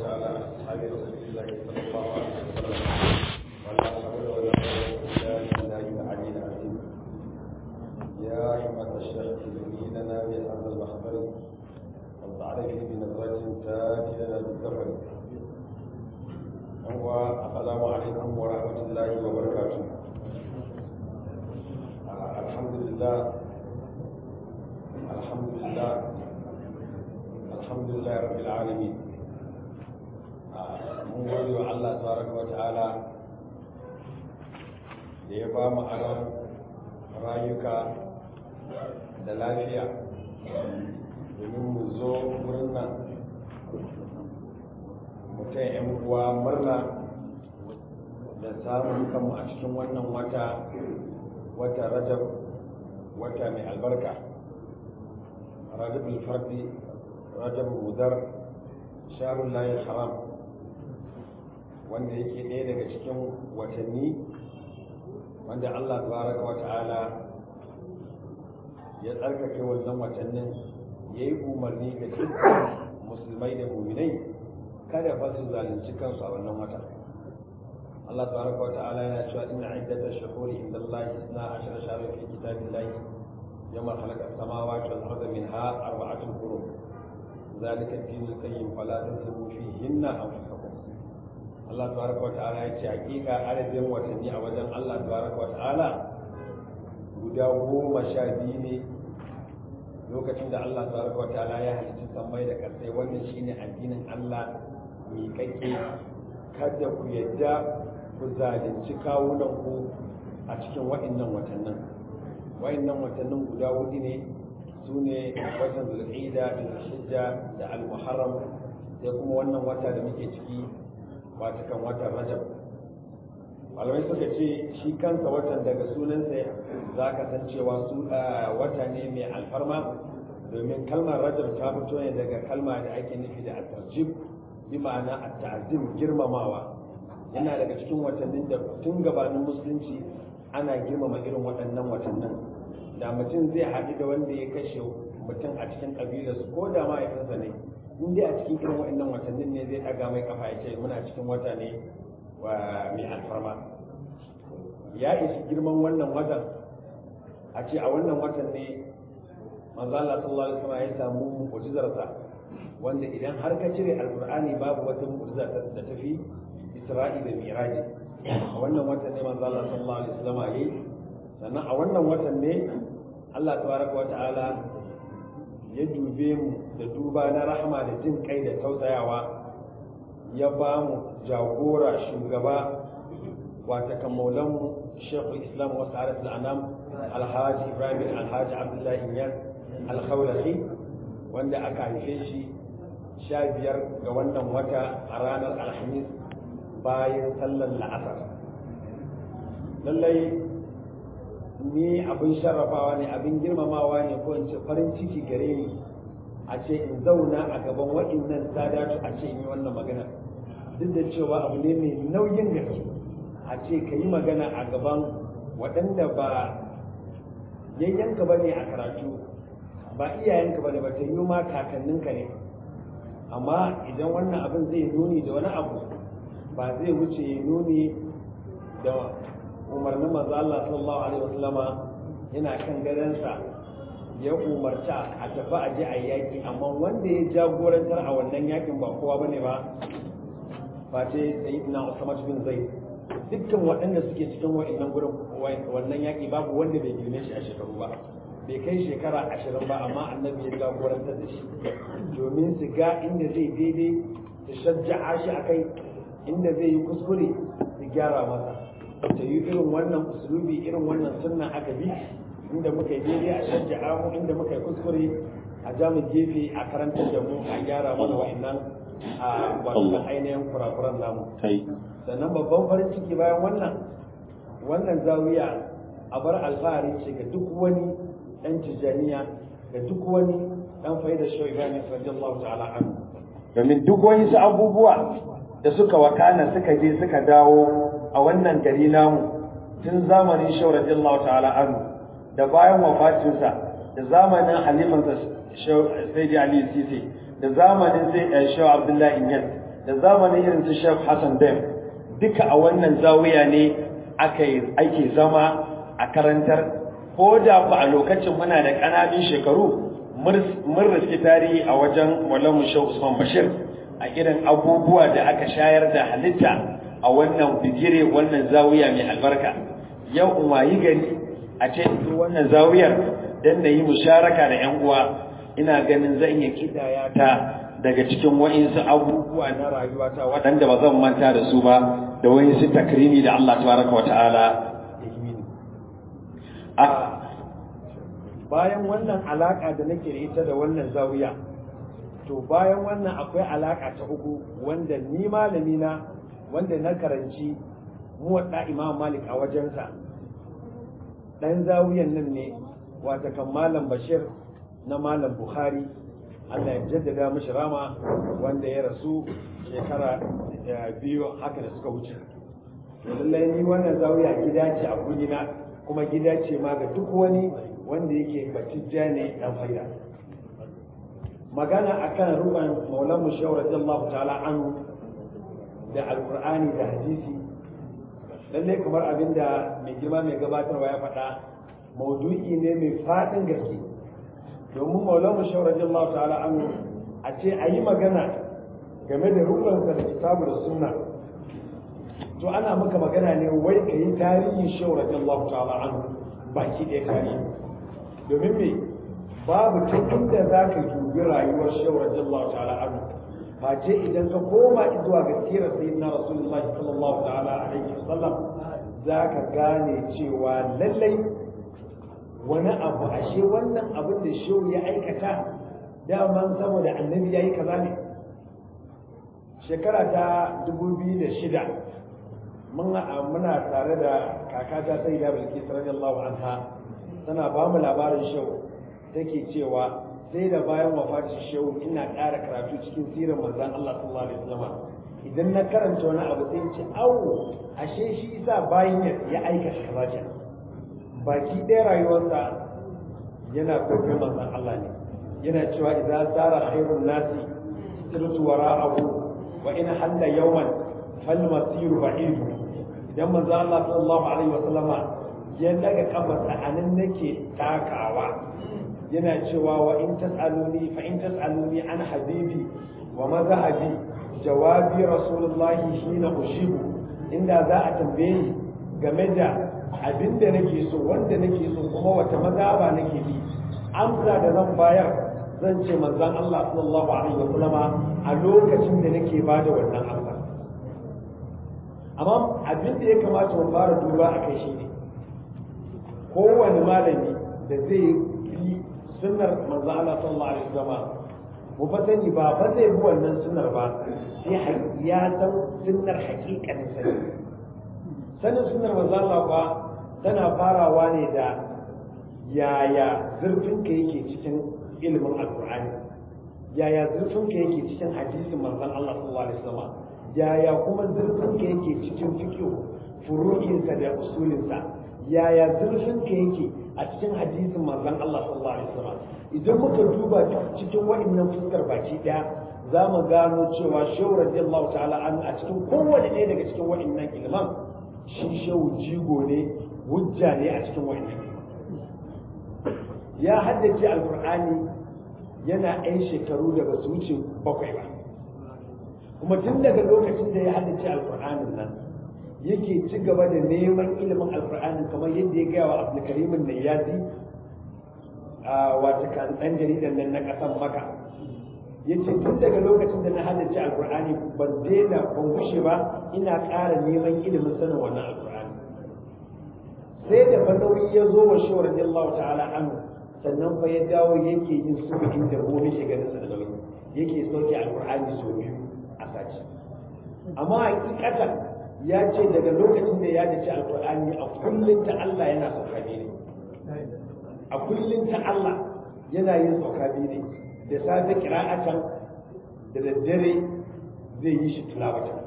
على أصحاب رسول الله صلى الله عليه وسلم ولا حول ولا قوة إلا بالله العلي العظيم يا أيها الشيخ زيننا بهذا المحضر والتعرف بنظرة تاتي لنا بالزفر السلام عليكم ورحمة الله وبركاته الحمد لله الحمد لله الحمد لله رب العالمين mun gode wa Allah tabaraka wa ta'ala da ya ba mu aron rayuka da lafiya domin mu zo wurin nan mutum yan uwa murna da samun kanmu a cikin wannan wata wata rajab wata mai albarka rajab alfardi rajab mudar sharun layin haram wanda yake ɗaya daga cikin watanni wanda allah tabaraka wa ta'ala ya tsarkake wannan watannin ya yi umarni ga dukkan musulmai da muminai kada fa su zalunci kansu a wannan wata Allah tabaraka wa ta'ala yana cewa inna iddatash shuhuri inda Allah isna ashara shahra fi kitabillahi yawma khalaqa as-samawati wal arda minha arba'atun hurum zalika ad-din al-qayyim fala tazlimu fihinna anfusakum Allah tabaraka wa ta'ala ya ce hakika adadin watanni a wajen Allah tabaraka wa ta'ala guda goma sha biyu ne lokacin da Allah tabaraka wa ta'ala ya halitta sammai da ƙasai wannan shine addinin Allah miƙaƙe kada ku yadda ku zalunci kawunan ku a cikin wa'annan watannin wa'annan watannin guda hudu ne su ne watan zulqa'ida da zulhijja da al-muharram sai kuma wannan wata da muke ciki wata kan watan rajab malamai suka ce shi kansa watan daga sunansa za ka san cewa su wata ne mai alfarma domin kalmar rajab ta fito ne daga kalma da ake nufi da at-tarjib bi ma'ana at-ta'zim girmamawa yana daga cikin watannin da tun gabanin musulunci ana girmama irin waɗannan watannin da mutum zai haɗu da wanda ya kashe mutum a cikin ƙabilarsu ko da mahaifinsa ne in dai a cikin irin waɗannan watannin ne zai ɗaga mai kafa ya ce muna cikin wata ne mai alfarma ya isi girman wannan watan a ce a wannan watan ne manzo Allah sallallahu alaihi wasallam ya samu mu'jizarsa wanda idan har ka cire alqur'ani babu wata mu'jiza da tafi Isra'i da Miraji a wannan watan ne manzo Allah sallallahu alaihi wasallam yayi sannan a wannan watan ne Allah tabaraka wa ta'ala ya dube mu da duba na rahama da jin kai da tausayawa ya ba mu jagora shugaba wata kan maulanmu shekul islam wasu arif al'anam alhaji ibrahim alhaji abdullahi iyas alkhawlahi wanda aka haife shi sha biyar ga wannan wata a ranar alhamis bayan sallar la'asar lallai ni abin sharrafawa ne abin girmamawa ne ko in ce farin ciki gare ni a ce in zauna a gaban waɗannan sadatu a ce in yi wannan magana duk da cewa abu ne mai nauyin gaske a ce ka yi magana a gaban waɗanda ba yayyanka ba ne a karatu ba iyayenka ba ne ba ta yi ma kakanninka ne amma idan wannan abin zai nuni da wani abu ba zai wuce nuni da umarnin manzo Allah sallallahu alaihi wasallama yana kan gadansa ya umarta a tafi a je a yaki amma wanda ya jagorantar a wannan yakin ba kowa bane ba face sayyidina Usama bin Zaid dukkan waɗanda suke cikin wa'annan gurin wannan yaki babu wanda bai girme shi a shekaru ba bai kai shekara ashirin ba amma annabi ya jagorantar da shi domin su ga inda zai daidai su shajja'a shi akai inda zai yi kuskure su gyara masa ta yi irin wannan usulubi irin wannan sunna aka bi inda muka yi daidai a shajja'a mu inda muka yi kuskure a jamu gefe a karantar da mu a gyara mana wa'annan a wannan ainihin kurakuran namu sannan babban farin ciki bayan wannan wannan zawiya a bar alfahari ce ga duk wani dan tijaniya ga duk wani dan faida shawai gani radiyallahu ta'ala anhu domin duk wani su abubuwa da suka wakana suka je suka dawo a wannan gari namu tun zamanin shawar radiyallahu ta'ala anhu da bayan wafatinsa da zamanin halimansa sai ali sisi da zamanin sai shaw abdullahi inyas da zamanin irin su Sheikh Hassan Dem duka a wannan zawiya ne aka ake zama a karantar ko da ba a lokacin muna da ƙananun shekaru mun riski tarihi a wajen Maulana Sheikh Usman Bashir a irin abubuwa da aka shayar da halitta a wannan bigire wannan zawiya mai albarka yau in wayi gari a ce wannan zawiyar dan na yi musharaka da yan uwa ina ganin zan iya kidaya ta daga cikin wa'insu abubuwa na rayuwata waɗanda ba zan manta da su ba da wa'insu takrimi da Allah tabaraka wa ta'ala a bayan wannan alaka da nake da ita da wannan zawiya to bayan wannan akwai alaka ta uku wanda ni malami na wanda na karanci muwadda imam malik a wajensa dan zawiyan nan ne wata kan malam bashir na malam bukhari allah ya jaddada mashi rama wanda ya rasu shekara biyu haka da suka wuce to lallai ni wannan zawiya gida ce a gudina kuma gida ce ma ga duk wani wanda yake batijja ne dan faida magana akan ruban maulan mu shawar radiyallahu ta'ala anhu da alqur'ani da hadisi lalle kamar abinda mai girma mai gabatarwa ya faɗa maudu'i ne mai faɗin gaske domin maulan mu shawar radiyallahu ta'ala anhu a ce a yi magana game da rubansa da kitabu da sunna to ana maka magana ne wai ka yi tarihin shawar radiyallahu ta'ala anhu baki ɗaya tarihi domin me babu ta inda za ka dubi rayuwar shawar radiyallahu ta'ala anhu face idan ka koma zuwa ga sirar sayyidina rasulullahi sallallahu ta'ala alaihi wasallam za ka gane cewa lallai wani abu ashe wannan abin da shehu ya aikata daman saboda annabi ya yi kaza ne shekara ta 2006 muna tare da kakata sai da bilkis radiyallahu anha tana ba mu labarin shehu take cewa sai da bayan wafatin shehu ina ƙara karatu cikin sirar manzon Allah sallallahu alaihi wasallam idan na karanta wani abu sai ce awo ashe shi isa bayan ya aikata kaza ce baki ɗaya rayuwarsa yana kwaikwayon manzon Allah ne yana cewa idza sara khairun nasi sirtu wara'ahu wa in halla yawman fal masiru ba'id idan manzon Allah sallallahu alaihi wasallama ya daga kafarsa anan nake takawa yana cewa wa in tas'aluni fa in tas'aluni an habibi wa mazhabi jawabi rasulullahi hina ushibu inda za a tambaye ni game da abinda nake so wanda nake so kuma wata mazhaba nake bi amsa da zan bayar zan ce manzon Allah sallallahu alaihi wa sallama a lokacin da nake bada wannan amsa amma abin da ya kamata mu fara duba a kai shi ne kowane malami da zai yi sunnar manzo Allah sallallahu alaihi wasallam mu fa sani ba fa zai bi wannan sunnar ba sai ya san sunnar hakikanin sani sanin sunnar manzo Allah ba tana farawa ne da yaya zurfin ka yake cikin ilimin alqur'ani yaya zurfin ka yake cikin hadisin manzon Allah sallallahu alaihi wasallam yaya kuma zurfin ka yake cikin fiqh furu'insa da usulinsa yaya zurfin ka yake a cikin hadisin manzon Allah sallallahu alaihi wasallam idan muka duba cikin wa'annan fuskar baki daya za mu gano cewa shehu radiyallahu ta'ala an a cikin kowane ɗaya daga cikin wa'annan ilman shi shehu jigo ne hujja ne a cikin wa'annan ya haddace alqur'ani yana ɗan shekaru da ba su wuce bakwai ba kuma tun daga lokacin da ya haddace alqur'anin nan yake ci gaba da neman ilimin alkur'ani kamar yadda ya gaya wa abdulkarimin da ya ji a wata kan ɗan jaridan nan na ƙasan maka ya ce tun daga lokacin da na halarci alkur'ani ban daina ban gushe ba ina ƙara neman ilimin sanin wannan alkur'ani sai da fa nauyi ya zo wa shi radiyallahu ta'ala anhu sannan fa ya dawo yake yin su inda gobe shi ganin sa da nauyi yake sauke alkur'ani sau biyu a sati amma hakikatan ya ce daga lokacin da ya dace alkur'ani a kullum ta Allah yana sauka ne a kullum ta Allah yana yin sauka ne da safe kira'atan da daddare zai yi shi tilawatan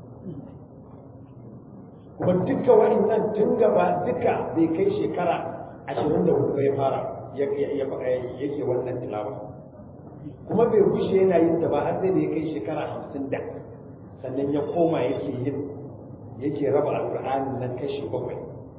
kuma duka wa'annan tun gaba duka bai kai shekara ashirin da hudu ya fara yake wannan tilawa kuma bai gushe yana yin ta ba har sai da ya kai shekara hamsin da sannan ya koma yake yin yake raba alƙur'anin nan kashi bakwai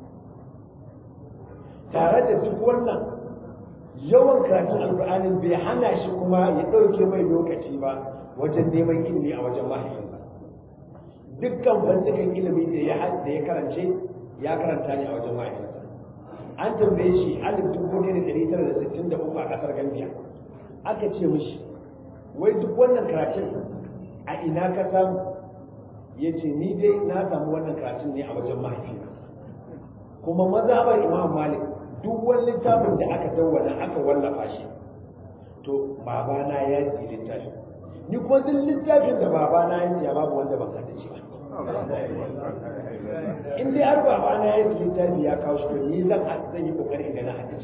tare da duk wannan yawan karatun alƙur'anin bai hana shi kuma ya ɗauke mai lokaci ba wajen neman ilimi a wajen mahaifinsa dukkan fannukan ilimi da ya da ya karance ya karanta ne a wajen mahaifinsa an tambaye shi alif dubu ne da ɗari tara da sittin da uku a ƙasar gambia aka ce mishi wai duk wannan karatun a ina ka samu ya ce ni dai na samu wannan karatun ne a wajen mahaifina kuma mazhabar imam malik duk wani littafin da aka dawwana aka wallafa shi to babana ya yi littafi ni kuma duk littafin da babana ya siya babu wanda ban haddace ba in dai har babana ya yi littafi ya kawo shi to ni zan zan yi kokari in ga na haddace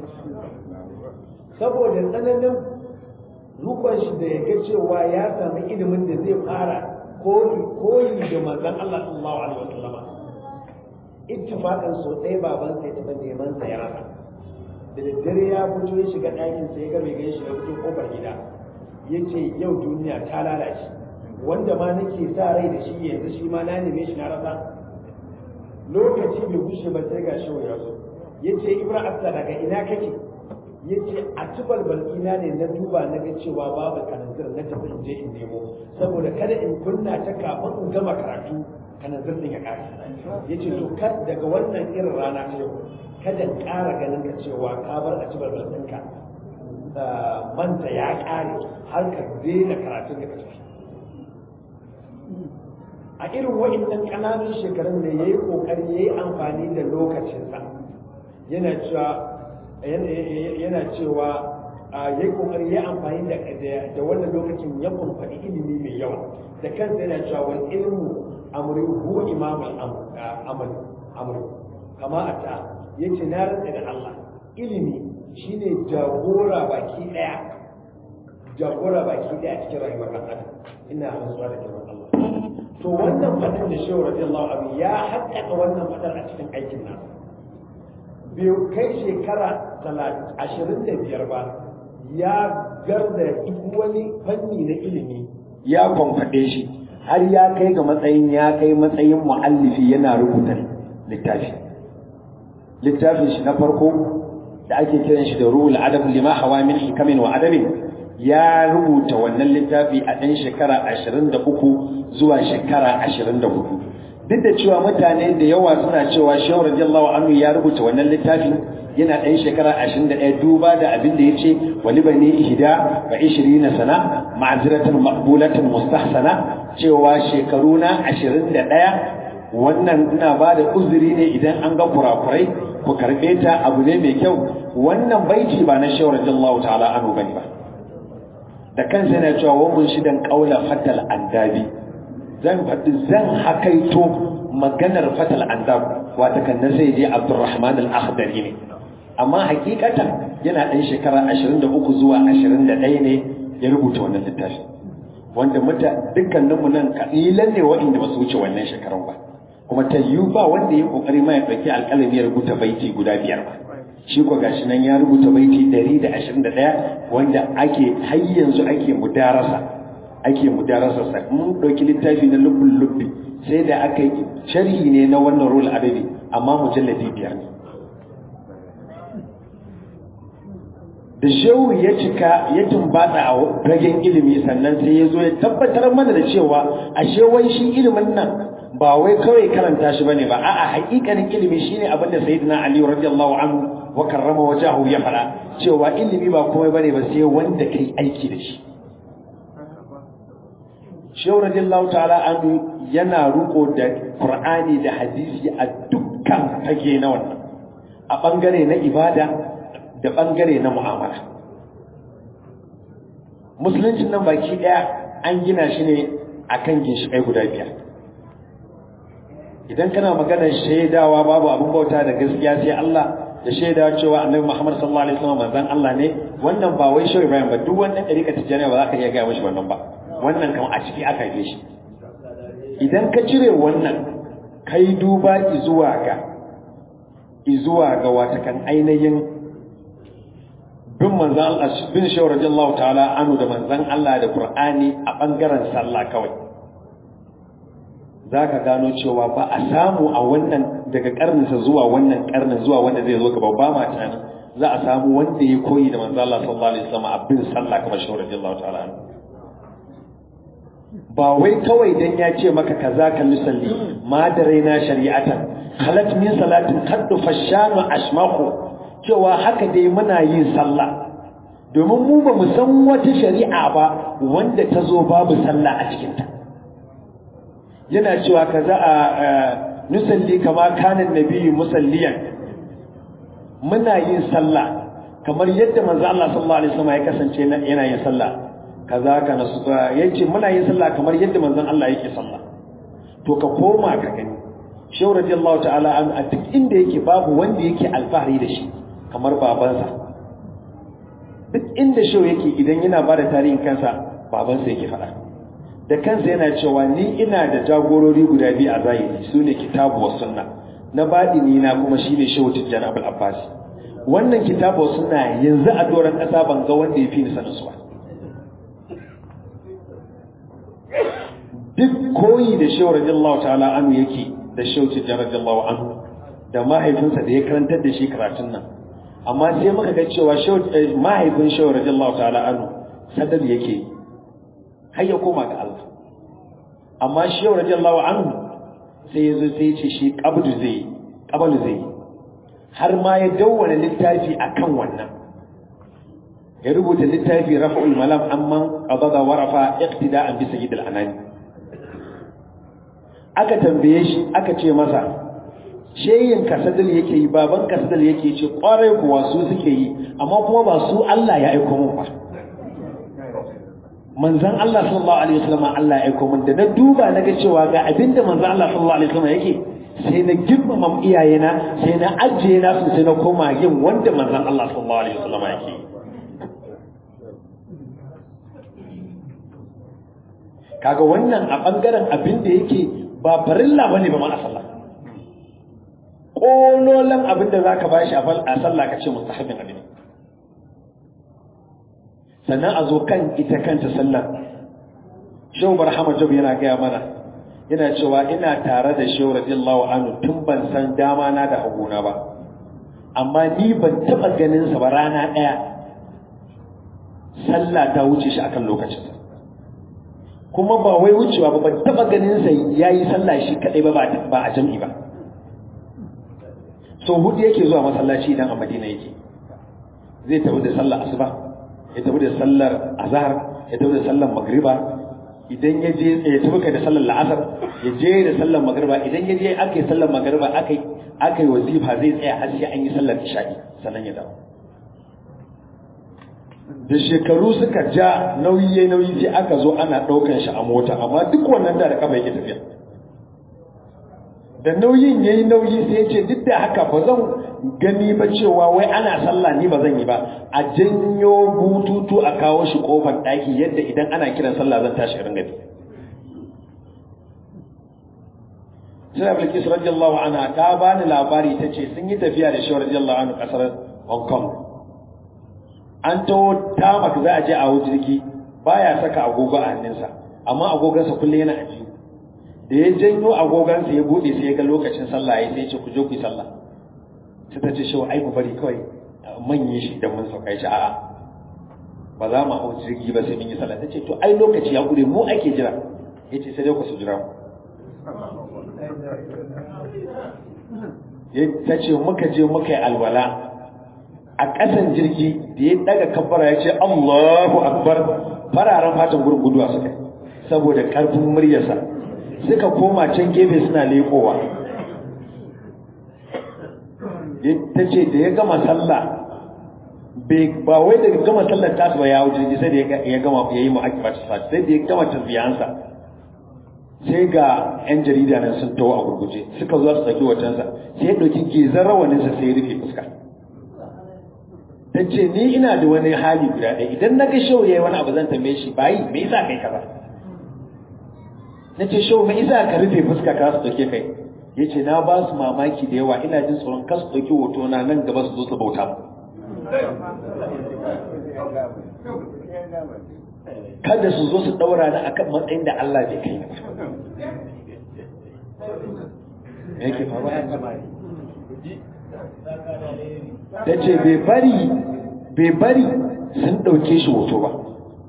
saboda tsananin rukun shi da ya ga cewa ya sami ilimin da zai fara koyi da manzon Allah sallallahu alaihi wasallam ittifaqan so ɗaya baban sai taɓa neman sa ya rasa da daddare ya fito ya shiga ɗakin sai ya ga mai gaishe ya fito kofar gida ya ce yau duniya ta lalace wanda ma nake sa rai da shi yanzu shi ma na neme shi na rasa lokaci bai gushe ba sai ga shi ya zo ya ce ibra abda daga ina kake ya ce a ci balbalina ne na duba na ga cewa babu kananzir na tafi in je in nemo saboda kada in kunna ta kafin in gama karatu kananzir din ya kare ya ce to kad daga wannan irin rana ta yau kada in ƙara ganin ka cewa ka bar a ci balbal ɗinka manta ya ƙare har ka daina karatun da ka tafi a irin wa'innan ƙananun shekarun ne ya yi ƙoƙari ya yi amfani da lokacinsa yana cewa yana cewa ya yi kokari ya amfani da da wannan lokacin ya kumfani ilimi mai yawa da kansa yana cewa wal ilmu amri huwa imam al amal amri kama a ta yace na rantsa da Allah ilimi shine jagora baki daya jagora baki daya cikin rayuwar kan adam ina rantsuwa da kiran Allah to wannan fadin da shehu radiyallahu anhu ya haƙƙaƙa wannan fadar a cikin aikin nasa bai kai shekara ashirin da biyar ba ya garda duk wani fanni na ilimi ya kwamfaɗe shi har ya kai ga matsayin ya kai matsayin mu'allifi yana rubuta littafi littafin shi na farko da ake kiran shi da ruhul adab lima hawa min hikamin wa adabin ya rubuta wannan littafi a ɗan shekara ashirin da uku zuwa shekara ashirin da hudu duk da cewa mutane da yawa suna cewa shehu radiyallahu anhu ya rubuta wannan littafin yana ɗan shekara ashirin da ɗaya duba da abin da ya ce wani bane ihda wa ishirina sana ma'aziratan maqbulatan mustahsana cewa shekaru na ashirin da ɗaya wannan ina ba da uzuri ne idan an ga kurakurai ku karɓe ta abu ne mai kyau wannan baiti ba na shehu radiyallahu ta'ala anhu bane ba da kansa yana cewa wa mun shidan qaula fatal andabi zan faɗi zan hakaito maganar fatal andab wata kan na sai je abdurrahman al-akhdari ne amma hakikata yana ɗan shekara 23 zuwa 21 ne ya rubuta wannan littafi wanda muta dukkaninmu nan kalilan ne waɗanda ba su wuce wannan shekarun ba kuma ta yiwu ba wanda ya kokari ma ya ɗauki alƙalami ya rubuta baiti guda biyar ba shi ko gashi nan ya rubuta baiti 121 wanda ake har yanzu ake mudarasa ake mudarasa sa mun dauki littafi na lubbul lubbi sai da aka yi sharhi ne na wannan rul adabi amma mujalladi biyar ne da shehu ya cika ya tumbata a ragen ilimi sannan sai ya zo ya tabbatar mana da cewa ashe wai shi ilimin nan ba wai kawai karanta shi bane ba a'a haƙiƙanin ilimi shine abin da sayyidina ali radiyallahu anhu wa karrama wajahu ya fara cewa ilimi ba komai bane ba sai wanda kai aiki da shi shehu radiyallahu ta'ala anhu yana ruko da qur'ani da hadisi a dukkan fage na wannan a bangare na ibada da bangare na mu'amala musuluncin nan baki daya an gina shi ne akan ginshiƙai guda biyar idan kana maganar shaidawa babu abin bauta da gaskiya sai Allah da shaidawa cewa annabi Muhammad sallallahu alaihi wasallam manzon Allah ne wannan ba wai shehu Ibrahim ba duk wannan dariƙa tijaniya ba za ka iya gaya mishi wannan ba wannan kam a ciki aka yi shi idan ka cire wannan kai duba izuwa ga izuwa ga watakan ainihin bin manzan Allah bin shehu radiyallahu ta'ala anu da manzan Allah da Qur'ani a bangaren sallah kawai za ka gano cewa ba a samu a wannan daga karninsa zuwa wannan karnin zuwa wanda zai zo gaba ba ma tunanin za a samu wanda ya koyi da manzo Allah sallallahu alaihi wasallam abin sallah kamar shi radiyallahu ta'ala anhu ba wai kawai dan ya ce maka kaza ka musalli ma da raina shari'atan halat min salatin kaddu fashanu ashmaku cewa haka dai muna yin sallah domin mu ba mu san wata shari'a ba wanda ta zo babu sallah a cikinta yana cewa kaza a nusalli kama kanan nabiyyu musalliyan muna yin sallah kamar yadda manzo Allah sallallahu alaihi wasallam ya kasance yana yin sallah kaza ka nasu yace muna yin sallah kamar yadda manzon Allah yake sallah to ka koma ka gani shehu radiyallahu ta'ala an a duk inda yake babu wanda yake alfahari da shi kamar babansa duk inda shehu yake idan yana bada tarihin kansa babansa yake faɗa da kansa yana cewa ni ina da jagorori guda biyu a zahiri su ne kitabu wa sunna na baɗini na kuma shi ne shehu tijjani abul abbas wannan kitabu wa sunna yanzu a doron ƙasa ban ga wanda ya fi ni sanin su ba duk koyi da shehu radiyallahu ta'ala anhu yake da shehu tijjani radiyallahu anhu da mahaifinsa da ya karantar da shi karatun nan amma sai muka ga cewa mahaifin shehu radiyallahu ta'ala anhu sadar yake har ya koma ga Allah amma shehu radiyallahu anhu sai ya zo sai ya ce shi qabdu zai qablu zai har ma ya dawwana littafi akan wannan ya rubuta littafi rafa'ul malam amman qadada wa rafa iqtida'an bi sayyidil anami aka tambaye shi aka ce masa sheyin kasadal yake yi baban kasadal yake ce kwarai kuwa su suke yi amma kuma ba su Allah ya aiko mun ba manzon Allah sallallahu alaihi wasallam Allah ya aiko mun da na duba na ga cewa ga abinda manzon Allah sallallahu alaihi wasallam yake sai na girmama iyayena sai na ajiye na su sai na koma yin wanda manzon Allah sallallahu alaihi wasallam yake kaga wannan a bangaren abin da yake ba farilla bane ba ma a sallah ƙololan abin da za ka ba shi a sallah ka ce mustahabin abin sannan a zo kan ita kanta sallah shehu barhama jab yana gaya mana yana cewa ina tare da shehu radiyallahu anhu tun ban san dama na da haguna ba amma ni ban taɓa ganin sa ba rana ɗaya sallah ta wuce shi akan lokacin kuma ba wai wucewa ba ban taɓa ganin sa yayi sallah shi kadai ba ba a jam'i ba so hudu yake zuwa masallaci idan a madina yake zai tafi da sallar asuba ya tafi da sallar azhar ya tafi da sallar magriba idan ya je ya tafi kai da sallar la'asar ya je da sallar magriba idan ya je aka yi sallar magriba aka yi aka yi wazifa zai tsaya har sai an yi sallar isha'i sannan ya dawo da shekaru suka ja nauyi yayi nauyi sai aka zo ana ɗaukan shi a mota amma duk wannan da da kafa yake tafiya da nauyin ya yi nauyi sai ya ce duk da haka ba zan gani ba cewa wai ana sallah ni ba zan yi ba a janyo bututu a kawo shi kofar ɗaki yadda idan ana kiran sallah zan tashi irin gani sai bilkis radiyallahu anha ta bani labari ta ce sun yi tafiya da shi radiyallahu anhu kasar hong kong an taho tamak za a je a jirgi baya saka agogo a hannunsa amma agogonsa kullum yana ajiyu da ya janyo agogansa ya bude sai ya ga lokacin sallah ya sai ya ce ku je ku yi sallah sai ta ce shi ai mu bari kawai manye shi idan mun sauka shi a'a ba za mu hau jirgi ba sai mun yi sallah ta ce to ai lokaci ya gure mu ake jira ya ce sai dai ku su jira mu ta ce muka je muka yi alwala a ƙasan jirgi da ya daga kabbara ya ce Allahu akbar fararen fatan gurguduwa suka saboda ƙarfin muryarsa suka koma can gefe suna lekowa ta ce da ya gama sallah ba wai daga gama sallar tasu ba ya wuce jirgi sai da ya gama ya yi ma'akibar sa sai da ya gama tasbiyansa sai ga 'yan jarida nan sun tawo a gurguje suka zo su saki wajensa sai ya ɗauki gezan rawaninsa sai ya rufe fuska ta ce ni ina da wani hali guda ɗaya idan na ga shau ya yi wani abu zan tambaye shi bayi me yasa kai kaza na ce shau mai isa ka rufe fuska ka su ɗauke kai ya ce na ba su mamaki da yawa ina jin tsoron ka su ɗauki hoto na nan gaba su zo su bauta mu kada su zo su ɗaura ni akan matsayin da Allah bai kai ba yake faruwa ta ce bai bari bai bari sun ɗauke shi hoto ba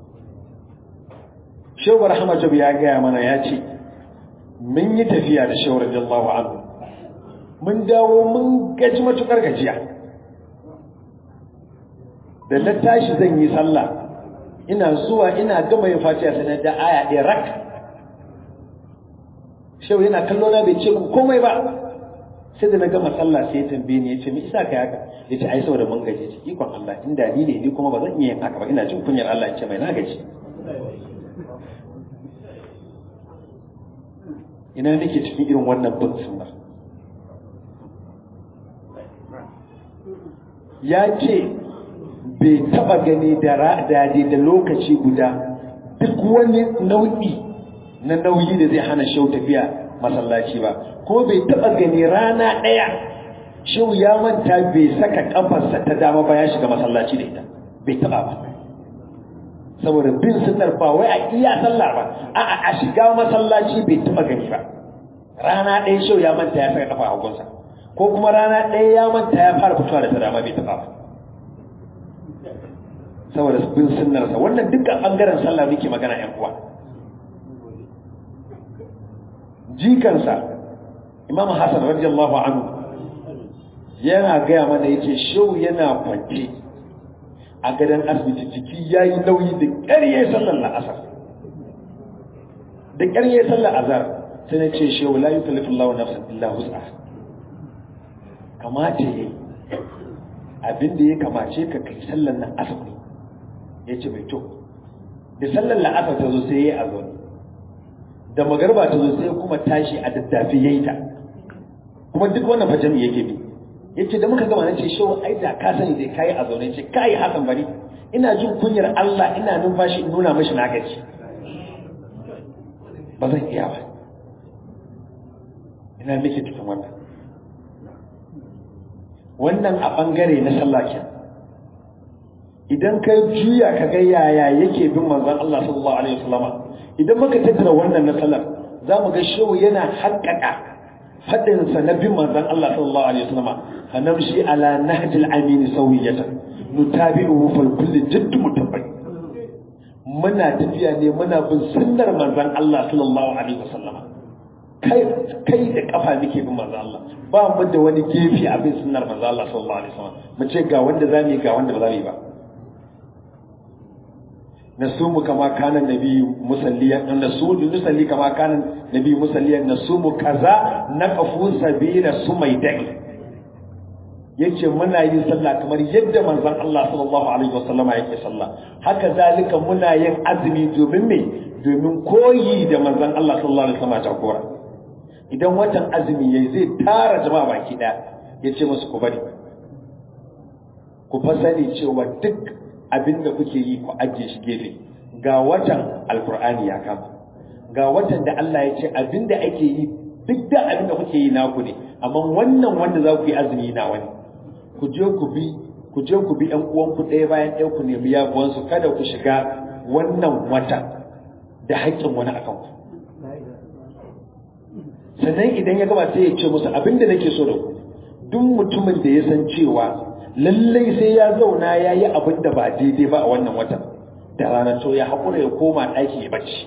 shawar hamajab ya gaya mana ya ce mun yi tafiya da shawar jallahu anhu mun dawo mun gaji matukar gajiya da na tashi zan yi sallah ina zuwa ina gama yin fatiha sai na da aya ɗaya rak shehu yana kallo na bai ce komai ba sai da na gama sallah sai ya tambaye ni ya ce me isa ka haka ya ce ai saboda mun gaji ce ikon Allah inda ni ne ni kuma ba zan iya yin haka ba ina jin kunyar Allah ya ce mai na gaji ina nake cikin irin wannan bin sunna ya ce bai taba gani da ra'adade da lokaci guda duk wani nau'i na nauyi da zai hana shau tafiya masallaci ba ko bai taba gani rana ɗaya shau ya manta bai saka kafarsa ta dama ba ya shiga masallaci da ita bai taba ba saboda bin sunnar ba wai a iya sallah ba a'a a shiga masallaci bai taba gani ba rana ɗaya shau ya manta ya saka kafa a hagunsa ko kuma rana ɗaya ya manta ya fara fitowa da ta dama bai taba ba saboda bin sunnarsa wannan dukkan bangaren sallah muke magana yan uwa jikansa imam hassan radiyallahu anhu yana gaya mana yace shau yana kwance a gadon asibiti jiki yayi nauyi da ƙarye sallar la'asar da ƙarye sallar azhar sai na ce shau la yukallifu Allahu nafsan illa wus'aha kamata yayi abin da ya kamace ka kai sallar nan asibiti ya ce mai to da sallar la'asar ta zo sai ya yi a zaune da magarba ta zo sai kuma tashi a daddafi ya yi ta kuma duk wannan fajami yake bi ya ce da muka gama na ce shawar ai da ka sani zai kayi a zaune ce kayi hasan bari ina jin kunyar Allah ina numfashi in nuna mashi na gaji ba zan iya ba ina nake cikin wannan wannan a bangare na sallah kenan idan ka juya ka ga yaya yake bin manzon Allah sallallahu alaihi wasallama idan muka tattara wannan na sallar za mu ga shehu yana haƙƙaƙa fadin sa na bin manzon Allah sallallahu alaihi wasallama hanamshi ala nahjil amin sawiyatan nutabi'uhu fal kulli jadd mutabbi muna tafiya ne muna bin sunnar manzon Allah sallallahu alaihi wasallama kai kai da kafa muke bin manzon Allah ba mu da wani gefe a bin sunnar manzon Allah sallallahu alaihi wasallama mu ce ga wanda zamu yi ga wanda ba zamu yi ba نصوم كما كان النبي مصليا نصوم نصلي كما كان النبي مصليا نصوم كذا نقف سبيل سميدك yace muna yin sallah kamar yadda manzon Allah sallallahu alaihi wasallama yake sallah haka zalika muna yin azumi domin me domin koyi da manzon Allah sallallahu alaihi wasallama ta kora idan watan azumi yayi zai tara jama'a baki daya yace musu ku bari ku fasani cewa duk abin da kuke yi ku ajiye shi gefe ga watan alkur'ani ya kama ga watan da Allah ya ce abin da ake yi duk da abin da kuke yi naku ne amma wannan wanda za ku yi azumi na wani ku je ku bi ku je ku bi ƴan uwanku ɗaya bayan ɗaya ku nemi yabuwansu kada ku shiga wannan wata da haƙƙin wani akan ku sannan idan ya gaba sai ya ce musu abin da nake so da ku duk mutumin da ya san cewa lallai sai ya zauna ya yi abin da ba daidai ba a wannan watan da ranar to ya haƙura ya koma ɗaki ya bacci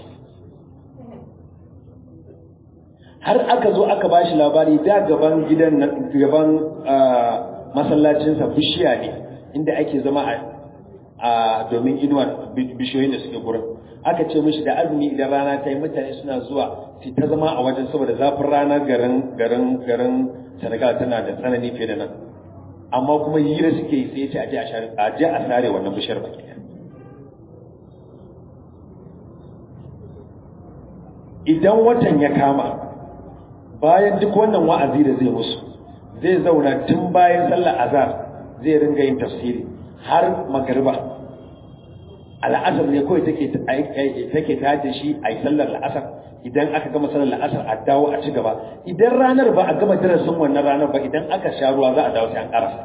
har aka zo aka ba shi labari da gaban gidan gaban masallacinsa bishiya ne inda ake zama a domin inuwar bishiyoyin da suke gurin aka ce mishi da azumi idan rana ta yi mutane suna zuwa su ta zama a wajen saboda zafin rana garin garin garin senegal tana da tsanani fiye da nan amma kuma hira suke yi sai ce a je a sare wannan bishiyar baki idan watan ya kama bayan duk wannan wa'azi da zai musu zai zauna tun bayan sallar azhar zai ringa yin tafsiri har magariba al'asar ne kawai take take tace shi a yi sallar la'asar idan aka gama sallar la'asar a dawo a ci gaba idan ranar ba a gama darasin wannan ranar ba idan aka sha ruwa za a dawo sai an karasa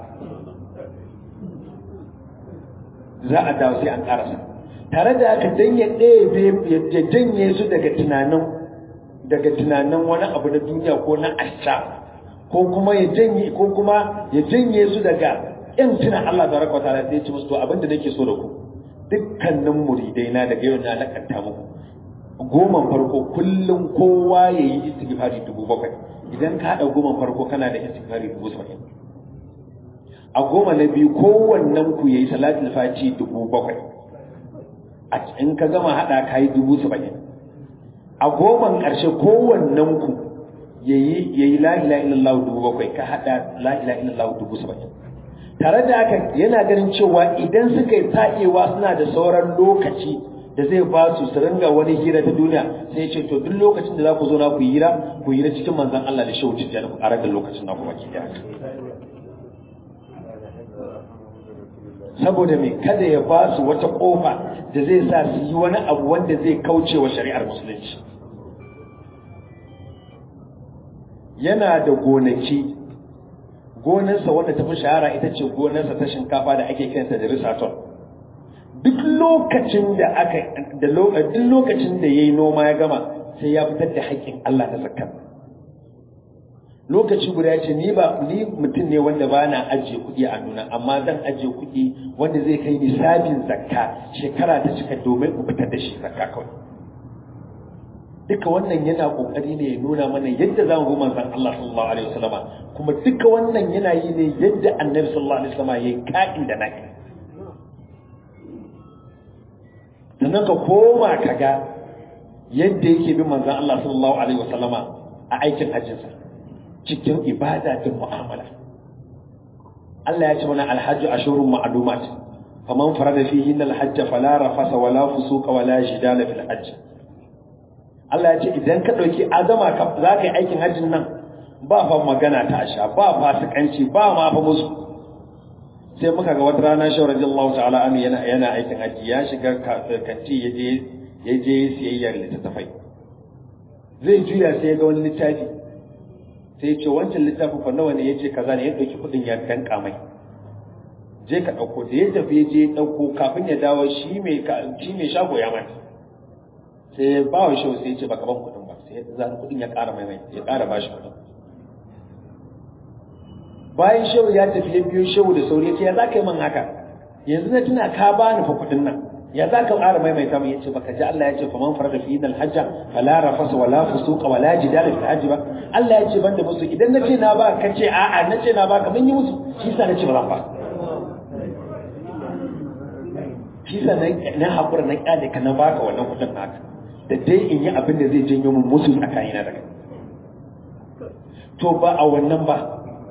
za a dawo sai an karasa tare da aka dan ya ɗebe ya janye su daga tunanin daga tunanin wani abu na duniya ko na asha ko kuma ya janye ko kuma ya janye su daga yan tuna Allah tabaraka wa ta'ala sai ya ce musu to abinda nake so da ku dukkanin muridai na daga yau na nakanta muku goman farko kullum kowa ya yi istighfari dubu bakwai idan ka haɗa goman farko kana da istighfari dubu saba'in a goma na biyu kowannen ku ya yi salatul fati dubu bakwai a in ka gama haɗa ka yi dubu saba'in a goman ƙarshe kowannen ku ya yi la'ila illallah dubu bakwai ka haɗa la'ila illallah dubu saba'in tare da haka yana ganin cewa idan suka yi ta'ewa suna da sauran lokaci da zai ba su su ringa wani hira ta duniya sai ce to duk lokacin da za ku zo na ku hira ku hira cikin manzon Allah da shehu tijjani ku ƙarar da lokacin na kuma ki saboda mai kada ya ba su wata ƙofa da zai sa su yi wani abu wanda zai kauce wa shari'ar musulunci yana da gonaki gonarsa wanda ta fi shahara ita ce gonarsa ta shinkafa da ake kiranta da risaton duk lokacin da aka da duk lokacin da yayi noma ya gama sai ya fitar da haƙƙin Allah ta zakka lokaci guda ya ce ni ba ni mutum ne wanda ba na ajiye kuɗi a nuna amma zan ajiye kuɗi wanda zai kai nisabin zakka shekara ta cika domin in fitar da shi zakka kawai duka wannan yana kokari ne ya nuna mana yadda za mu bi manzon Allah sallallahu alaihi wasallama kuma duka wannan yana yi ne yadda annabi sallallahu alaihi wasallama yayi ka'in da naki sannan ka koma ka ga yadda yake bin manzon Allah sallallahu alaihi wasallama a aikin hajjinsa cikin ibada da mu'amala Allah ya ce mana alhajju ashurun ma'lumat faman farada fihi alhajj fala rafasa wala fusuqa wala jidala fil hajj Allah ya ce idan ka ɗauki azama za ka yi aikin hajjin nan ba fa magana ta asha ba fasikanci ba ma fa musu sai muka ga wata rana shawar radiyallahu ta'ala anhu yana yana aikin hajji ya shiga kanti ya je ya je siyayyar littattafai zai juya sai ya ga wani littafi sai ya ce wancan littafin fa nawa ne ya ce kaza ne ya ɗauki kuɗin ya danka mai je ka ɗauko da ya tafi ya je ɗauko kafin ya dawo shi mai shi mai shago ya mata sai ya ba wa shehu sai ya ce baka ban kuɗin ba sai ya kuɗin ya ƙara mai mai ya ƙara ba shi kuɗin bayan shehu ya tafi ya biyo shehu da sauri ya ce ya za ka yi man haka yanzu na tuna ka ba ni fa kuɗin nan ya za ka ƙara maimaita min ya ce baka ji Allah ya ce faman farada fi idal hajja fala rafasa wala fusuqa wala jidala fil hajji ba Allah ya ce banda musu idan na ce na ba ka ce a'a na ce na ba ka mun yi musu shi sa na ce ba zan ba shi sa na haƙura na ƙyale ka na baka wannan kuɗin haka da dai in yi abin da zai janyo mun musu tsakanina da kai to ba a wannan ba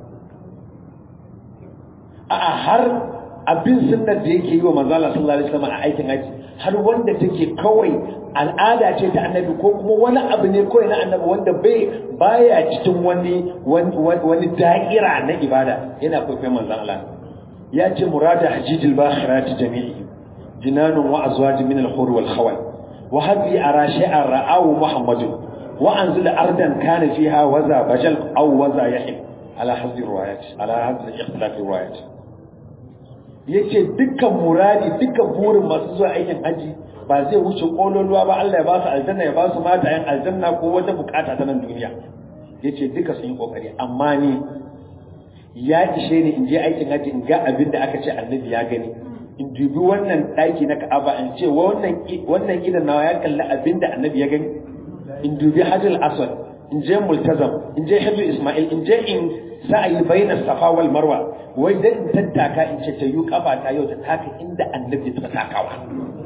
a'a har abin sunnar da yake yi wa manzala sallallahu alaihi wasallam a aikin haji har wanda take kawai al'ada ce ta annabi ko kuma wani abu ne kawai na annabi wanda bai baya cikin wani wani da'ira na ibada yana kwaikwayon manzon Allah ya ce murada hajijil bakhirati jami'i jinanun wa azwaj min al-hur wal khawal wa hadhi ara shay'an ra'ahu muhammadun wa anzila ardan kana fiha waza bajal aw waza yahil ala hadhihi riwayat ala hadhihi ikhtilaf riwayat yace dukkan muradi dukkan burin masu zuwa aikin haji ba zai wuce kololuwa ba Allah ya ba su aljanna ya ba su mata yan aljanna ko wata bukata ta nan duniya yace duka sun yi kokari amma ni ya ishe ni in je aikin haji in ga abin da aka ce annabi ya gani in dubi wannan daki na Ka'aba in ce wannan wannan idan nawa ya kalli abin da annabi ya gani in dubi Hajjal Aswad in je Multazam in je Hajjal Ismail in je in sa'ayi baina Safa wal Marwa wai dan in tattaka in ce ta yi kafa ta yau ta taka inda annabi ta takawa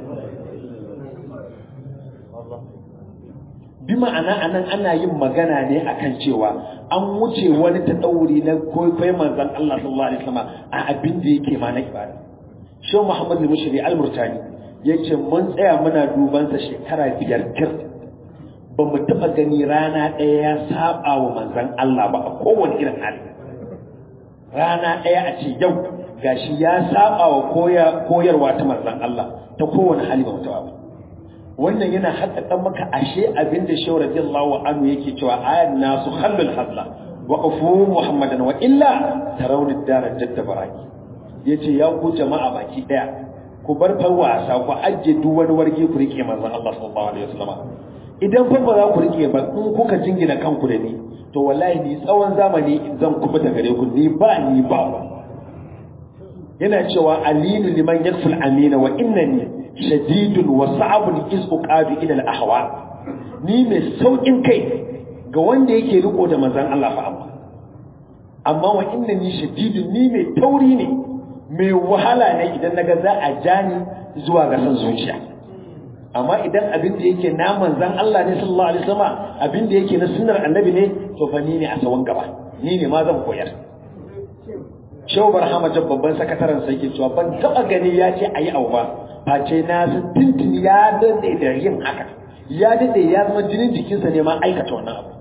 bi ma'ana anan ana yin magana ne akan cewa an wuce wani ta dauri na kwaikwayon manzon Allah sallallahu alaihi wasallam a abin da yake ma na ibada Shehu Muhammad al-Mushri al-Murtani yace mun tsaya muna duban sa shekara biyar kir ba mu taba gani rana ɗaya ya saba wa manzon Allah ba a kowane irin hali rana ɗaya a ce yau gashi ya saba wa koyarwa ta manzon Allah ta kowane hali ba mutawa ba wannan yana haƙaƙa maka ashe abin da shawar radiyallahu anhu yake cewa ayan nasu khallul hazla wa qafu muhammadan wa illa tarawni dara jadda baraki yace ya ku jama'a baki daya ku bar far wasa ku ajje duk wani warge ku rike manzon Allah sallallahu alaihi wasallam idan fa ba za ku rike ba in kuka jingina kanku da ni to wallahi ni tsawon zamani zan kuma ta gare ku ni ba ni ba yana cewa alinu liman yakful amina wa innani shadidun wa sa'abun iz uqadu ila al ahwa ni mai saukin kai ga wanda yake riko da manzon Allah fa amma amma wa innani shadidun ni mai tauri ne mai wahala ne idan naga za a jani zuwa ga san zuciya amma idan abin da yake na manzan Allah ne sallallahu alaihi wasallam abin da yake na sunnar annabi ne to fa ni ne a sawan gaba ni ne ma zan koyar Shehu Barhama Jab babban sakataren sai yake cewa ban taba gani ya ce ayi abu ba face na san tuntuni ya dade da yin haka ya dade ya zama jinin jikinsa ne ma aikata wannan abu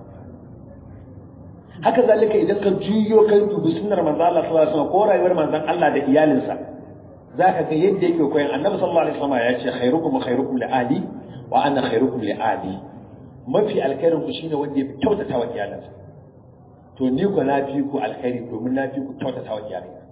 haka zalika idan ka juyo kai dubi sunnar manzon Allah sallallahu alaihi wasallam ko rayuwar manzon Allah da iyalinsa zaka ga yadda yake koyan annabi sallallahu alaihi wasallam ya ce khairukum khairukum li ali wa ana khairukum li ali mafi alkhairin ku shine wanda ya fi kyautata wa iyalinsa to ni ko na fi ku alkhairi domin na fi ku kyautata wa iyalina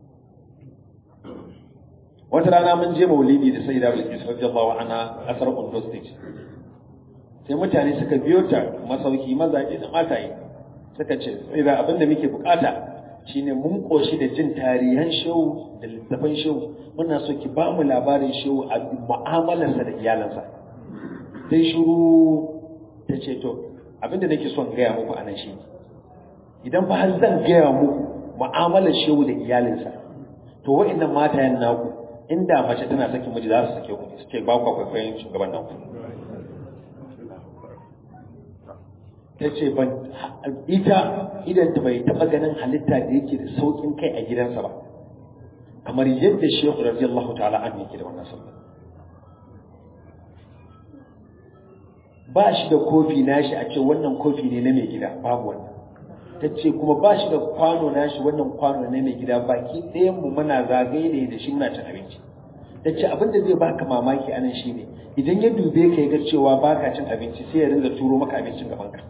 wata rana mun je maulidi da sayyida bilkis radiyallahu anha kasar Ondo state sai mutane suka biyo ta masauki mazaje da mataye suka ce sayyida abinda muke bukata shine mun koshi da jin tarihan shehu da littafan shehu muna so ki ba mu labarin shehu a mu'amalarsa da iyalansa sai shuru ta ce to abinda nake son gaya muku anan shi idan fa har zan gaya muku mu'amalar shehu da iyalinsa to wa'annan matayen naku inda mace tana sakin miji za su sake ku su ce ba ku kwaikwayon shugaban nan ta ce ban ita idan ta bai taba ganin halitta da yake da saukin kai a gidansa ba kamar yadda shehu radiyallahu ta'ala an yake da wannan sallah ba shi da kofi nashi a ce wannan kofi ne na mai gida babu wannan ta ce kuma ba shi da kwano nashi wannan kwano ne mai gida baki ɗayan mu muna zagaye da da shi muna cin abinci ta ce abin da zai baka mamaki anan shine idan ya dube ka ya ga cewa baka cin abinci sai ya ringa turo maka abincin gaban ka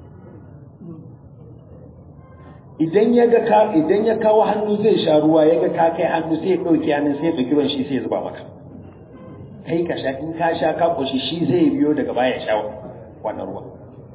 idan ya ga ka idan ya kawo hannu zai sha ruwa ya ga ka kai hannu sai ya dauke hannun sai ya dauki ruwan shi sai ya zuba maka kai ka sha in ka sha ka koshi shi zai biyo daga baya ya sha wannan ruwa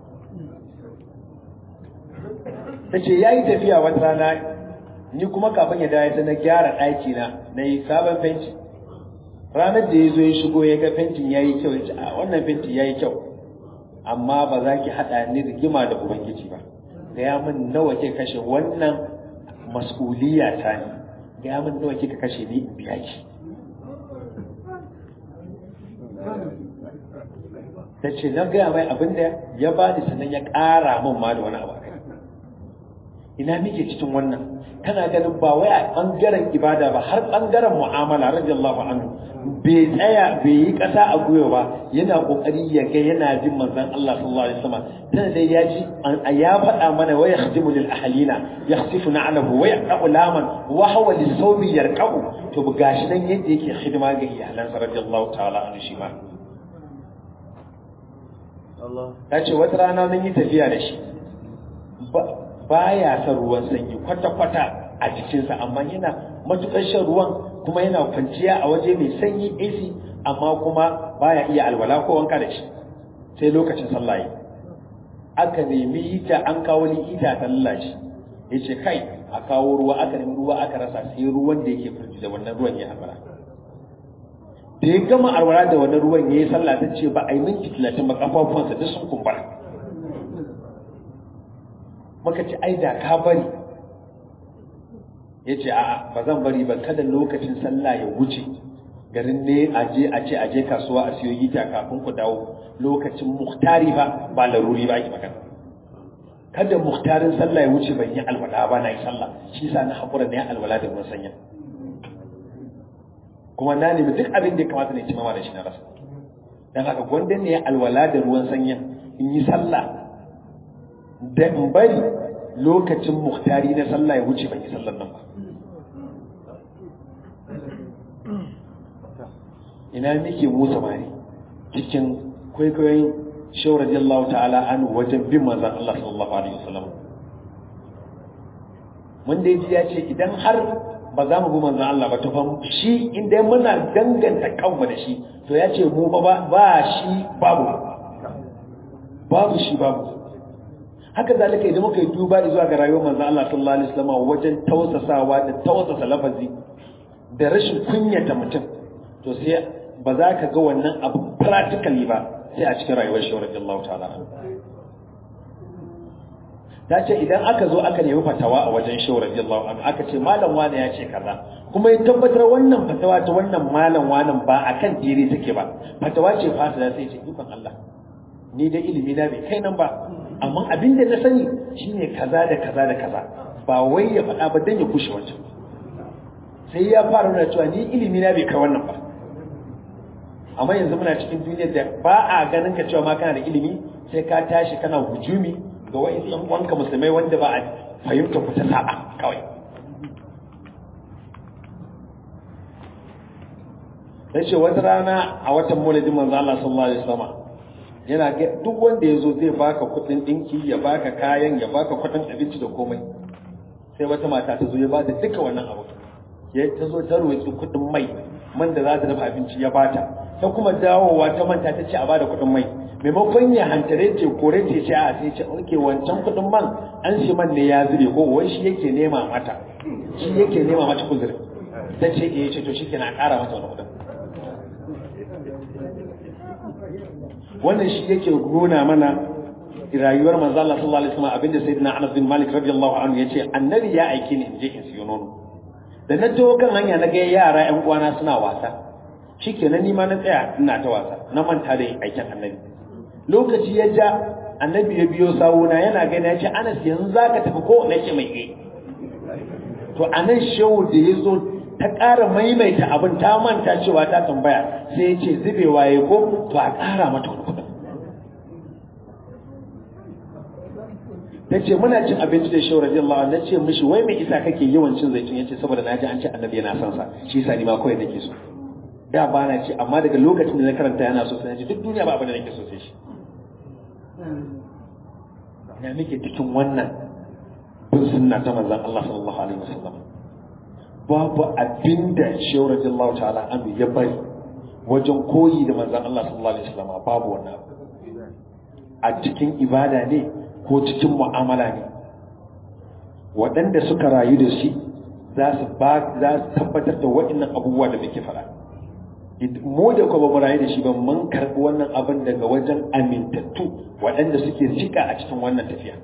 ta ce ya yi tafiya wata rana ni kuma kafin ya dawo sai na gyara ɗaki na na yi sabon fenti ranar da ya zo ya shigo ya ga fentin ya yi kyau ya ce a wannan fentin ya yi kyau amma ba za ki haɗa ni rigima da ubangiji ba gaya min nawa ke kashe wannan mas'uliya ta ne gaya min nawa kika kashe ni in biya ki ta ce na gaya mai abin da ya ba ni sannan ya ƙara min ma da wani abu ina muke cikin wannan kana ganin ba wai a bangaren ibada ba har bangaren mu'amala radiyallahu anhu bai tsaya bai yi kasa a gwiwa ba yana kokari ya ga yana jin manzon Allah sallallahu alaihi wasallam tana dai ya ji ya faɗa mana wa yakhdimu lil ahlina yakhsifu na'lahu wa yaqau laman wa huwa lisawbi yarqau to gashi nan yadda yake hidima ga iyalansa radiyallahu ta'ala anhu shi ma Allah ta ce wata rana mun yi tafiya da shi baya son ruwan sanyi kwata-kwata a jikinsa amma yana matukar shan ruwan kuma yana kwanciya a waje mai sanyi AC amma kuma baya iya alwala ko wanka da shi sai lokacin sallah yi aka nemi ita an kawo ni ita ta lallashi ya ce kai a kawo ruwa aka nemi ruwa aka rasa sai ruwan da yake firji da wannan ruwan ya alwala da ya gama alwala da wannan ruwan ya yi sallah ta ce ba a yi minti talatin ba kafafuwansa duk sun kumbura maka ce ai da ka bari ya ce a'a ba zan bari ba kada lokacin sallah ya wuce garin ne a je a ce a je kasuwa a siyo gita kafin ku dawo lokacin muhtari ba ba laruri ba ki magana kada muhtarin sallah ya wuce ban yi alwala ba na yi sallah shi sa na haƙura na yi alwala da ruwan sanya kuma na nemi duk abin da ya kamata ne ci mama da shi na rasa don haka gwanda ne ya alwala da ruwan sanya in yi sallah da in bari lokacin muhtari na sallah ya wuce ban yi sallar nan ba ina nake mu samari cikin kwaikwayon shawar radiyallahu ta'ala an wajen bin manzan Allah sallallahu alaihi wasallam mun dai ji ya ce idan har ba za mu bi manzan Allah ba to fa shi inda muna danganta kanmu da shi to ya ce mu ba ba shi babu babu shi babu haka zalika idan muka yi duba zuwa ga rayuwar manzon Allah sallallahu alaihi wasallam wajen tausasawa da tausasa lafazi da rashin kunyata mutum to sai ba za ka ga wannan abu practically ba sai a cikin rayuwar shi radiyallahu ta'ala ta ce idan aka zo aka nemi fatawa a wajen shi radiyallahu anhu aka ce malam wani ya ce kaza kuma ya tabbatar wannan fatawa ta wannan malam wanan ba akan dire take ba fatawa ce fasida sai ce dukan Allah ni da ilimi na bai kai nan ba amma abin da na sani shine kaza da kaza da kaza ba wai ya faɗa ba dan ya kushe wancan sai ya fara nuna cewa ni ilimi na bai kai wannan ba amma yanzu muna cikin duniyar da ba a ganin ka cewa ma kana da ilimi sai ka tashi kana hujumi ga wa'in yan uwanka musulmai wanda ba a fahimta ku ta sa'a kawai sai ce wata rana a watan maulidin manzo Allah sallallahu alaihi wasallam yana ga duk wanda yazo zai baka kudin dinki ya baka kayan ya baka kudin abinci da komai sai wata mata ta zo ya bada duka wannan abu ya ta zo ta roƙi kudin mai man da za ta dafa abinci ya bata ta kuma dawowa ta manta ta ce a bada kudin mai maimakon ya hantare ce kore ce ce a sai ce oke wancan kudin man an shi man ne ya zube ko wai shi yake nema mata shi yake nema mata kuzuri ta ce eh ce to shike na ƙara mata wani kudin wannan shi yake nuna mana rayuwar manzo Allah sallallahu alaihi wasallam abinda sayyidina Anas bin Malik radiyallahu anhu yace annabi ya aike ni in je in siyo nono da na taho kan hanya na ga yara ƴan uwana suna wasa shikenan ni ma na tsaya ina ta wasa na manta da aikin annabi lokaci ya ja annabi ya biyo sawuna yana gani ya ce Anas yanzu zaka tafi ko na ce mai eh to anan shehu da ya zo ta ƙara maimaita abin ta manta cewa ta tambaya sai ya ce zubewa ya ko to a ƙara mata wani kuɗin ta ce muna cin abinci da shehu radiyallahu anhu na ce mishi wai mai isa kake yawan cin zaitun ya ce saboda na ji an ce annabi yana son sa shi yasa ni ma kawai nake so da ba na ce amma daga lokacin da na karanta yana so sai na ji duk duniya ba abin da nake so sai shi na muke cikin wannan bin sunna ta manzon Allah sallallahu alaihi wasallam babu abinda shehu radiyallahu ta'ala anhu ya bari wajen koyi da manzon Allah sallallahu alaihi wasallam babu wannan a cikin ibada ne ko cikin mu'amala ne waɗanda suka rayu da shi za su ba za su tabbatar da waɗannan abubuwa da muke faɗa mu da kuma mu rayu da shi ba mun karɓi wannan abin daga wajen amintattu waɗanda suke sika a cikin wannan tafiya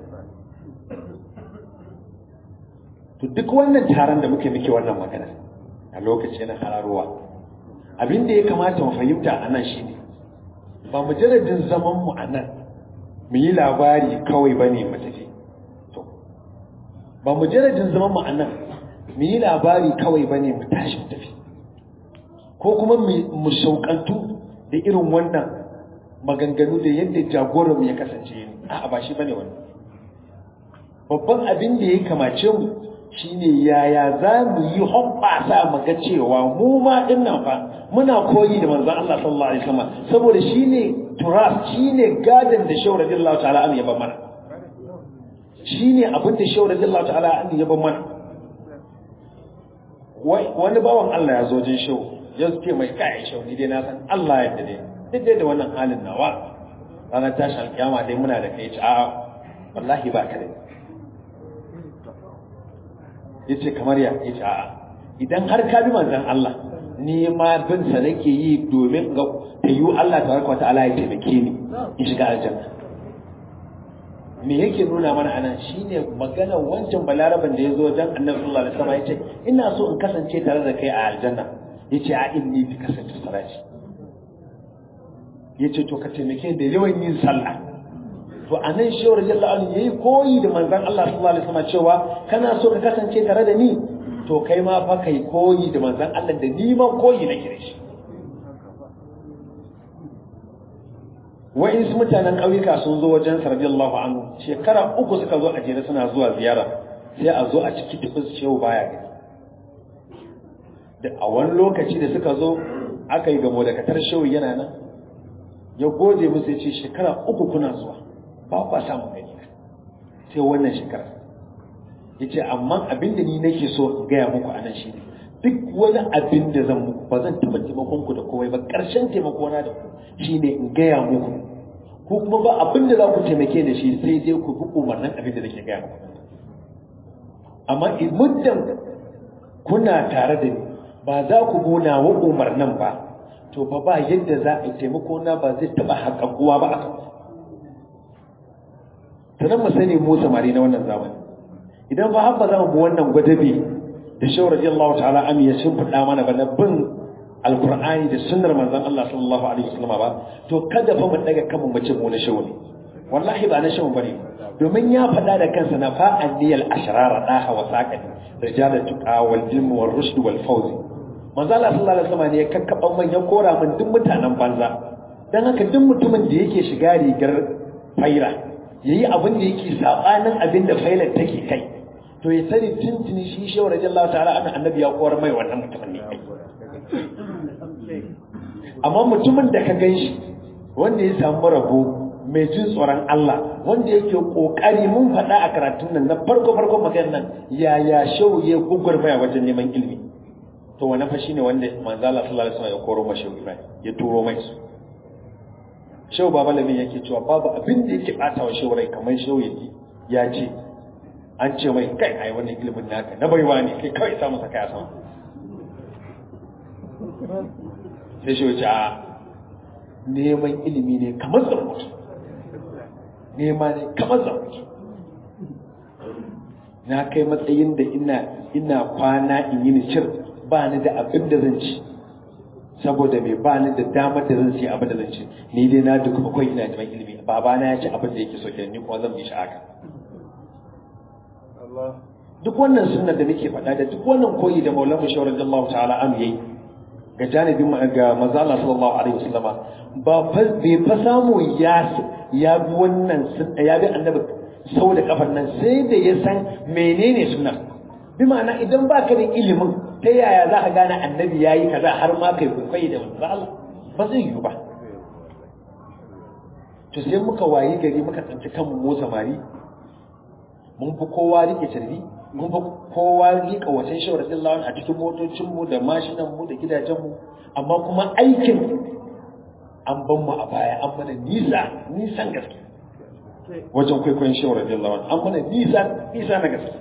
to duk wannan taron da muke muke wannan magana a lokaci na hararowa abin da ya kamata mu fahimta a nan shine ba mujarradin zaman mu a nan mu yi labari kawai ba ne mu tafi to ba mujarradin zaman mu a nan mu yi labari kawai ba ne mu tashi mu tafi ko kuma mu shauƙantu da irin wannan maganganu da yadda jagoranmu ya kasance a'a ba shi bane wannan babban abin da ya kamace mu shine yaya za mu yi hoɓɓasa mu ga cewa mu ma ɗin nan fa muna koyi da manzon Allah sallallahu alaihi wasallam saboda shine turas shine gadan da shawara radiyallahu ta'ala an yaba mana shine abin da shawara radiyallahu ta'ala an yaba mana wani bawan Allah ya zo jin shawu ya ce mai kai shawu ni dai na san Allah ya dade duk dai da wannan halin nawa ranar tashin alkiyama dai muna da kai ci a'a wallahi ba ka da yace kamar ya yace a'a idan har ka bi manzon Allah ni ma bin sa nake yi domin ga tayu Allah tabaraka wataala ya taimake ni in shiga aljanna me yake nuna mana anan shine magana wancan balaraban da yazo dan Annabi sallallahu alaihi wasallam yace ina so in kasance tare da kai a aljanna yace a inni bi kasance salati yace to ka taimake da yawan yin sallah to anan shehu radiyallahu anhu yayi koyi da manzon Allah sallallahu alaihi wasallam cewa kana so ka kasance tare da ni to kai ma fa kai koyi da manzon Allah da ni ma koyi nake da shi wa'insu mutanen ƙauyuka sun zo wajen sa radiyallahu anhu shekara uku suka zo a jere suna zuwa ziyara sai a zo a ciki tufin shehu baya gani da a wani lokaci da suka zo aka yi gamo da katar shehu yana nan ya gode musu ya ce shekara uku kuna zuwa ba kwa samun gani sai wannan shekara ya ce amma abin da ni nake so in gaya muku a nan shi ne duk wani abin da zan muku ba zan taɓa taimakon ku da komai ba ƙarshen taimako na da ku shi ne in gaya muku ko kuma ba abin da za ku taimake da shi sai dai ku bi umarnin abin da nake gaya muku amma muddin kuna tare da ni ba za ku gona wa umarnin ba to fa ba yadda za a yi taimako na ba zai taba haƙaƙuwa ba a kan ta nan mu sani mu samari na wannan zamani idan ba haka za mu bi wannan gwadabi da shawar radiyallahu ta'ala am ya shimfiɗa mana ba na bin alkur'ani da sunnar manzon Allah sallallahu alaihi wasallam ba to kada fa mu daga kanmu mu ce mu na shawu ne wallahi ba na shawu bane domin ya faɗa da kansa na fa'an niyal ashrara daha wa saqani rijalat tuqa wal ilm wal rushd wal fawz manzo Allah sallallahu alaihi wasallam ne ya kakkaban man ya kora min duk mutanen banza dan haka duk mutumin da yake shiga rigar faira yayi abin da yake sabanin abin da failar take kai to ya sani tuntuni shi shehu radiyallahu ta'ala anna annabi ya kowar mai wannan mutumin ne kai amma mutumin da ka ganshi wanda ya samu rabo mai jin tsoron Allah wanda yake kokari mun faɗa a karatun nan na farko farko maganar nan yaya shehu ya gugurmaya wajen neman ilimi to wani fa shine wanda manzo Allah sallallahu alaihi wasallam ya koro mashi Ibrahim ya turo mai su shehu baba lamin yake cewa babu abin da yake bata wa shehu rai kamar shehu yake ya ce an ce mai kai ai wannan ilimin naka na baiwa ne kai kawai samu saka ya sama sai shehu ce a neman ilimi ne kamar zammutu nema ne kamar zammutu na kai matsayin da ina ina kwana in yi nishir ba ni da abin da zan ci saboda mai ba ni da damar da zan ci abin da zan ci ni dai na duk akwai ina neman ilimi babana ya ci abin da yake so kenan ni kuma zan bi shi haka duk wannan sunna da muke faɗa da duk wannan koyi da maulana shawar Allah ta'ala an yayi ga janibin ga manzo Allah sallallahu alaihi wasallam ba fa bai fa samu ya ya bi wannan ya bi annabi sau da kafar nan sai da ya san menene sunna bi ma'ana idan baka da ilimin ta yaya za ka gane annabi yayi kaza har ma kai kwaikwayi da manzo Allah ba zai yi ba to sai muka wayi gari muka tsanci kanmu mu samari mun fi kowa rike carbi mun fi kowa rika wasan shawar dillawan a cikin motocinmu da mashinanmu da gidajenmu amma kuma aikin an ban mu a baya an mana nisa nisan gaske wajen kwaikwayon shawar dillawan an mana nisa nisa na gaske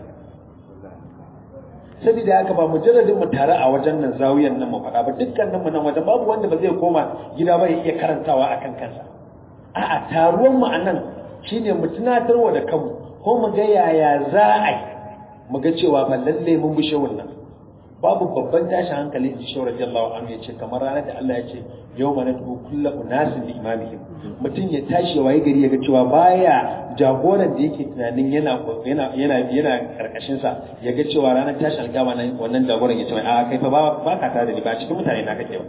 saboda haka ba mujarradin mu tare a wajen nan zawiyan nan mu faɗa ba dukkanin mu nan wajen babu wanda ba zai koma gida ba ya iya karantawa akan kansa a'a taruwan mu a nan shine mu tunatarwa da kanmu ko mu ga yaya za a yi mu ga cewa ba lalle mun bi shawun nan babu babban tashin hankali in shawar radiyallahu anhu ya ce kamar ranar da Allah ya ce yau mana tu kullu unasin bi imamihim mutum ya tashi waye gari ya ga cewa baya jagoran da yake tunanin yana yana yana yana karkashin sa ya ga cewa ranar tashin alƙiyama nan wannan jagoran ya ce a kai fa ba ba ka tare da ni ba cikin mutane na kake ba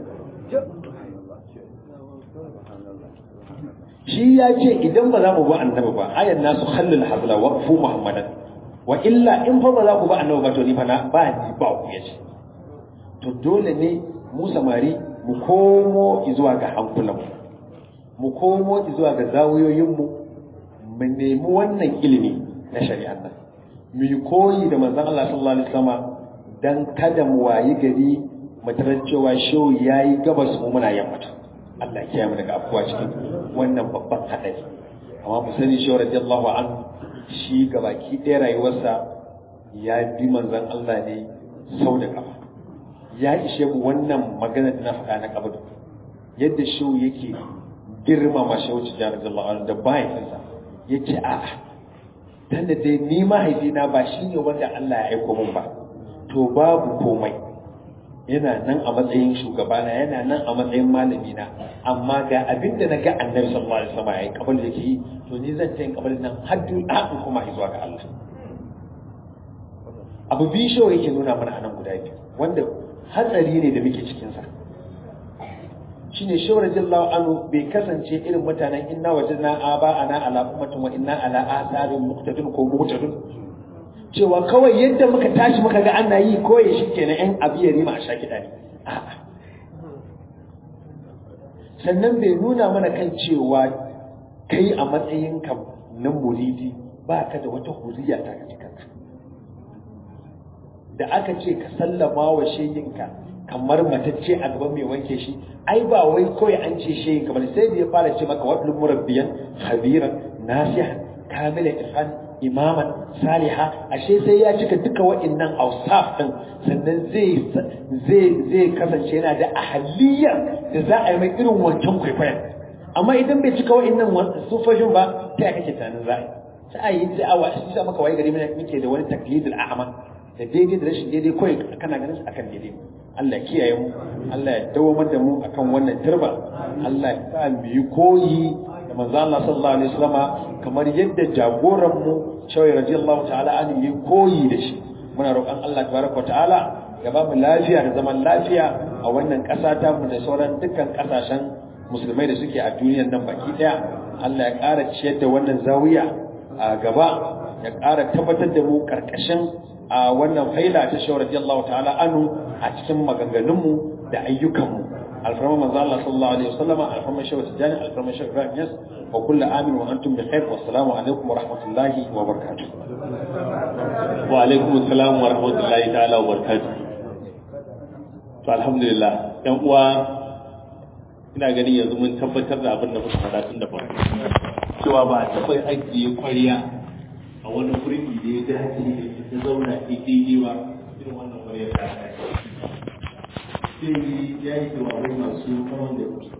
shi ya ce idan ba za mu bi annabi ba ayan nasu khallul hazla waqfu muhammadan wa illa in fa ba za ku bi annabi ba to ni fa na ba ni ba ku yace to dole ne mu samari mu komo zuwa ga hankulan mu komo zuwa ga zawiyoyin mu mu nemi wannan ilimi na shari'ar nan mu yi koyi da manzon Allah sallallahu alaihi wasallam dan kada mu wayi gari mu tarar cewa shehu yayi gabas mu muna yammata Allah ya mu daga afuwa cikin wannan babban hadari amma mu sani shi radiyallahu anhu shi gabaki ɗaya rayuwarsa ya bi manzon Allah ne sau da kafa ya ishe mu wannan magana da na faɗa na kabadu yadda shi yake girmama shehu tijjani radiyallahu anhu da mahaifinsa ya ce a'a dan da dai ni mahaifina ba shi ne wanda Allah ya aiko min ba to babu komai yana nan a matsayin shugabana yana nan a matsayin malamina amma ga abin da na ga annabi sallallahu alaihi wasallam yayin kabal yake yi to ni zan tayin kabal nan har haɗin kuma zuwa ga Allah abu biyu shi yake nuna mana anan guda biyu wanda hatsari ne da muke cikin sa shine shawar jallahu anhu bai kasance irin mutanen inna wajadna aba ana ala ummatin wa inna ala asarin muqtadin ko muqtadin cewa kawai yadda muka tashi muka ga ana yi koye shi kenan yan abu ya rima a sha kiɗa ne a'a sannan bai nuna mana kan cewa kai a matsayinka na muridi ba ka da wata huriya ta ka kanka da aka ce ka sallama wa sheyinka kamar matacce a gaban mai wanke shi ai ba wai kawai an ce shi kamar sai da ya fara ce maka wadda murabbiyan khabiran nasihan kamilan irfan imaman saliha ashe sai ya cika duka wa'annan ausaf din sannan zai zai zai kasance yana da ahaliyar da za a yi mai irin wancan kwaikwayon amma idan bai cika wa'annan sufofin ba ta ya kake tunanin za a yi sai a yi sai a wasu sai maka waye gari muke da wani taklidul a'ama da daidai da rashin daidai kawai kana ganin su akan daidai Allah ya kiyaye mu Allah ya dawamar da mu akan wannan turba Allah ya sa mu yi koyi da manzo Allah sallallahu alaihi wasallama kamar yadda jagoran mu Shawai radiyallahu ta'ala an yi koyi da shi muna roƙon Allah tabaraka ta'ala ya ba mu lafiya da zaman lafiya a wannan ƙasa ta mu da sauran dukkan ƙasashen musulmai da suke a duniyar nan baki ɗaya Allah ya ƙara ciyar da wannan zawiya a gaba ya ƙara tabbatar da mu ƙarƙashin a wannan faila ta shawar radiyallahu ta'ala anu a cikin maganganunmu da ayyukanmu alfarma manzo Allah sallallahu alaihi wasallama alfarma shawar tijani alfarma shawar Ibrahim Yas wa kullu amin wa antum bi khair wa assalamu alaikum wa rahmatullahi wa barakatuh wa alaikum assalam wa rahmatullahi ta'ala wa barakatuh to alhamdulillah yan uwa ina ganin yanzu mun tabbatar da abin da muka faɗa tun da farko cewa ba a taɓa ajiye kwariya a wani kurki da ya dace da ta zauna daidai ba irin wannan kwariyar ta sai ya yi jawabai masu kaman da